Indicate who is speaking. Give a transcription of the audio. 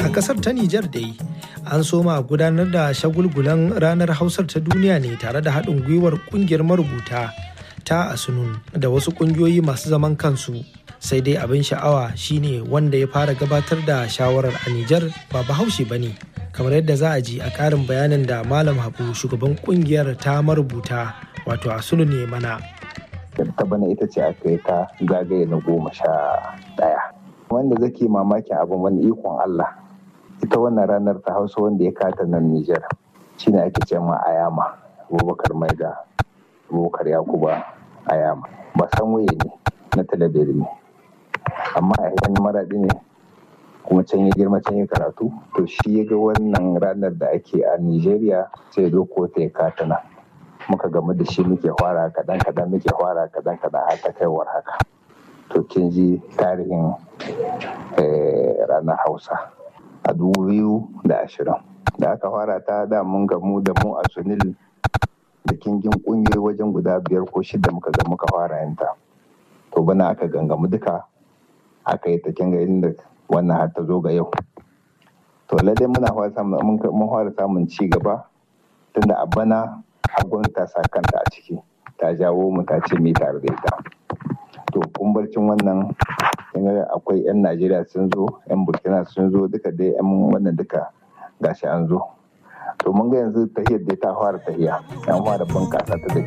Speaker 1: A kasar ta Nijar dai an soma gudanar da shagulgulan ranar Hausar ta duniya ne tare da haɗin gwiwar ƙungiyar marubuta ta Asunun da wasu ƙungiyoyi masu zaman kansu. Sai dai abin sha'awa shine wanda ya fara gabatar da shawarar a Nijar ba bahaushe ba ne. Kamar yadda za a ji a ƙarin bayanin da Malam Habu shugaban ƙungiyar ta marubuta wato Asunun ne mana.
Speaker 2: ta bana ita ce aka yi ta zagaye na goma sha ɗaya wanda zake mamakin abin wani ikon Allah ita wannan ranar ta hausa wanda ya kata nan Nijar shine ake ce ma Ayama Abubakar Maida Abubakar Yakuba Ayama ba san waye ne na talabiri ne amma a yan maraɗi ne kuma can ya girma can ya karatu to shi ya ga wannan ranar da ake a Nijeriya sai ya doko ta ya kata nan muka gamu da shi muke fara kadan kadan muke fara kadan kadan har ta kaiwar haka to kin ji tarihin ranar hausa a dubu biyu da ashirin da aka fara ta da mun gamu da mu a sunil da kingin kungiyoyi wajen guda biyar ko shida muka ga muka fara yanta to bana aka gangamu duka aka yi ta kinga inda wannan har ta zo ga yau to ladai muna fara samun ci gaba tunda a bana gwamnati ta sa kanta a ciki ta jawo mu ta ce mi tare da ita to kumbarcin wannan akwai 'yan najeriya sun zo 'yan burkina sun zo duka dai 'yan wannan duka gashi an zo to mun ga yanzu tahiyar dai ta fara tahiya an fara bunkasa ta da